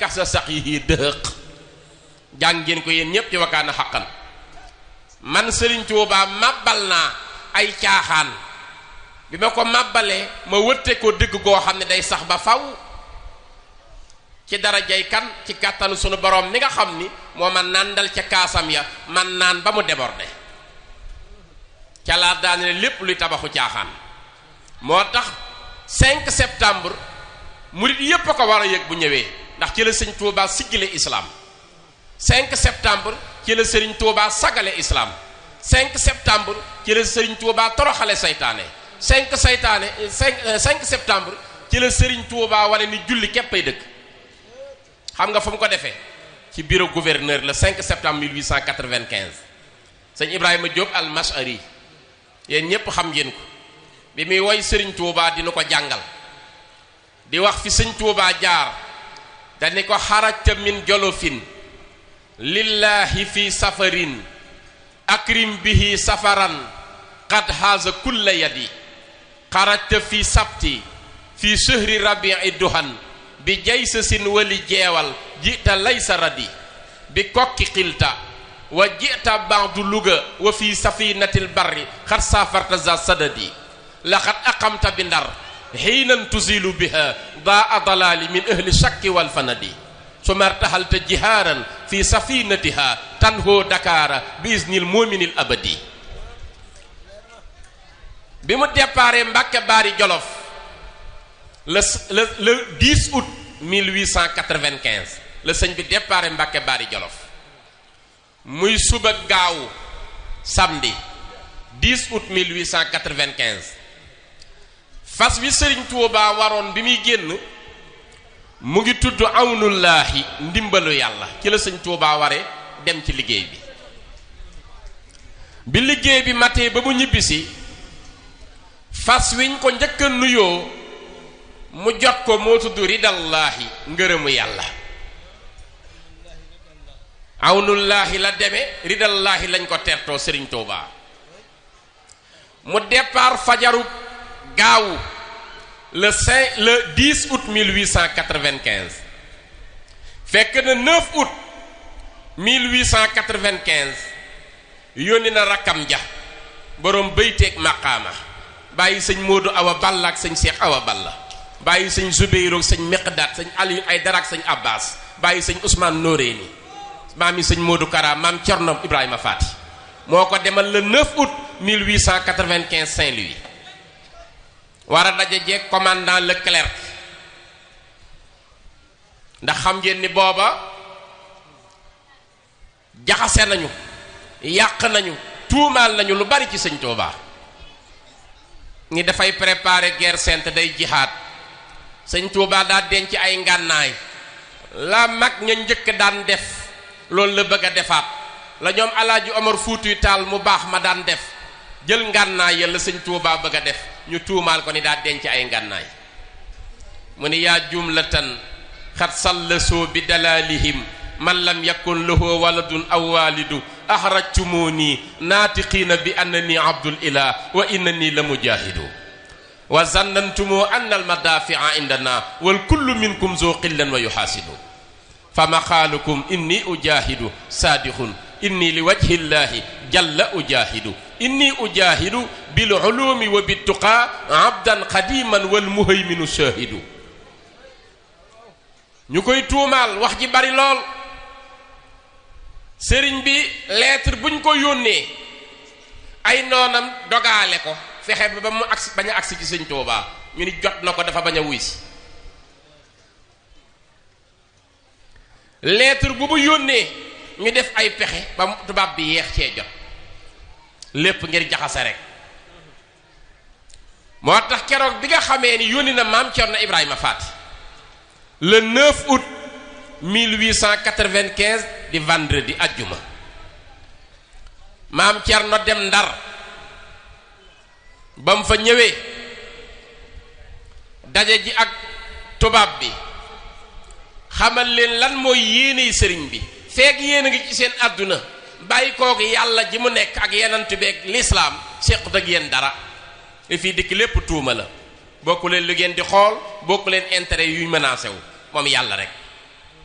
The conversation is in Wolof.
kasa sax yi dëhëq jàng ngeen ko yéen ñépp ci wakaana xaqan man Sëriñ Tuubaa màbbal naa ay caaxaan bi ma ko màbbalee ma wëtte ko dëgg goo xam ne day sax ba faw ci darajay kan ci kàttanu sunu borom mi nga xam ni moo ma nàndal ca kaasam ya man naan ba mu débordé ca laa daane lépp luy tabaxu caaxaan moo tax 5 septembre murit yépp a ko war a yëg bu ñëwee ndax ci la sëñ Tuubaa siggile islam 5 septembre ci la sëriñ Tuubaa sagale islam 5 septembre ci la sëriñ Tuubaa toroxale saytaane 5 saytaane 5 5 septembre ci la sëriñ Tuubaa wane ni julli képp ay dëkk xam nga fu mu ko defee ci bureau gouverneur le 5 septembre 1895 sëñ Ibrahima Diop al-Mashari yéen ñépp xam ngeen ko bi muy woy sëriñ Tuubaa dina ko jàngal di wax fi sëñ Tuubaa jaar dani ko xarajta min jolofin lillahi fi safarin akrim bihi safaran qad haza kulla yadi xarajta fi sabti fi shahri rabi'i duhan bi jaysa sin wali jeewal jita laysa radi bi kokki xilta wa jita ba'du luga wa fi safinatil barri xat safarta za sadadi laqad aqamta bi ndar xiinan tuzilu biha daa dalali min ahli shakki wal fanadi suma irtahalta jihaaran fi safinatiha tanhoo dakaara bi isnil muminil abadi bi mu déparé Mbàkke Baari Jolof le le le 10 août 1895 la sëñ bi déparé Mbàkke Baari Jolof muy suba gaawu samedi 10 août 1895 fas wi sëriñ Tuubaa waroon bi muy génn mu ngi tudd awnullaahi ndimbalu yàlla ci la sëñ Tuubaa ware dem ci liggéey bi bi liggéey bi matee ba mu ñibbisi fas wiñ ko njëkk a nuyoo mu jot ko moo tudd ridallaahi ngërëmu yàlla awnullaahi la deme ridallaahi lañ ko tertoo sëriñ Tuubaa mu départ fajaru gaawu le 5 le 10 août 1895 fekk na 9 août 1895 yónni na rakkam ja boroom bëyteeg maqaama bàyyi sëñ Modou Awa Balla ak sëñ Cheikh Awa Balla bàyyi sëñ Zubeyru ak sëñ Miqdaat sëñ Aliou ay dara ak sëñ Abbas bàyyi sëñ Ousmane Noréni maam yi sëñ Modou Kara maam Cerno Ibrahima Faati moo ko demal le 9 août 1895 Saint-Louis war a daje jeeg commandant Leclerc ndax xam ngeen ni booba jaxase nañu yàq nañu tuumaal nañu lu bari ci sëñ Touba ni dafay préparer guerre sainte day jihaad sëñ Touba daa denc ay ngànnaay la mag ña njëkk daan def loolu la bëgg a defaat la ñoom alaaji Omar Fuutuy Taal mu baax ma daan def jël ngànnaay ya la sëñ Touba bëgg a def ñu tuumaal ko ni daa denc ay ngànnaay mu ni yaa jumlatan xat sallasoo bi dalalihim man lam yakun lahu waladun aw walidu axrajtumuni naatiqiina bi annani abdul ilah wa innani la mujahidu wa zannantumu anna almadafia indana wal kullu minkum zo qillan wa yuxaasidu fa maqaalukum inni ujahidu saadixun inni li wajhi llahi jalla ujahidu inni ujahidu bil ulumi wa bittuqa abdan qadiman wal muhayminu shahidu ñu koy tuumaal wax ji bari lool sëriñ bi lettre buñ ko yónnee ay noonam dogaale ko fexe ba ba mu agsi bañ a agsi ci sëñ Tuubaa ñu ni jot na ko dafa bañ a wuy si lettre bu mu yónnee ñu def ay pexe ba mu tubaab bi yeex cee jot lépp ngir jaxase rek moo tax keroog bi nga xamee ni yónni na maam Cerno Ibrahima Faati le 9 août 1895 di vendredi ajjuma maam Cerno dem Ndar ba mu fa ñëwee daje ji ak tubaab bi xamal leen lan mooy yéeney sëriñ bi feek yéen a ngi ci seen àdduna bàyyi kooku yàlla ji mu nekk ak yenant beeg lislaam séqut ak yéen dara li fii dikk lépp tuuma la bokku leen lu ngeen di xool bokku leen intérêt yuy menacé wu moom yàlla rek